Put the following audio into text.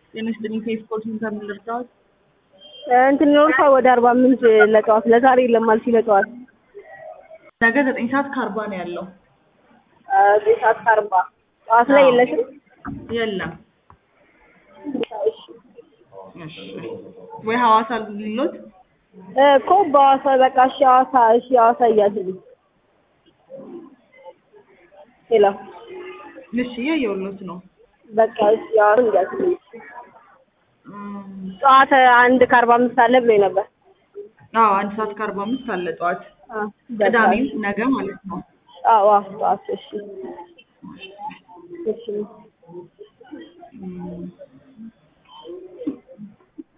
ጤና ይስጥልኝ ከስፖርት ኢንተርኔት ልርዳዎት? እንትን ኖርፋ ወደ አርባ ምንጭ ለጠዋት ለዛሬ የለም አልሽ ለጠዋት ነገ ዘጠኝ ሰዓት ከአርባ ነው ያለው። ዘጠኝ ሰዓት ከአርባ ጠዋት ላይ የለሽም? የለም። እሺ ወይ ሐዋሳ ሊሎት እኮ በሐዋሳ በቃ እሺ ሐዋሳ እሺ ሐዋሳ እያዝልኝ ሄሎ እሺ እያየሁሎት ነው። በቃ እሺ ሐዋሳ እያዝልኝ እም፣ ጠዋት አንድ ከአርባ አምስት አለ ብሎኝ ነበር። አዎ አንድ ሰዓት ከአርባ አምስት አለ ጠዋት። አ፣ በቃ ቅዳሜም ነገ ማለት ነው። አዎ አዎ ጠዋት እሺ እሺ እም፣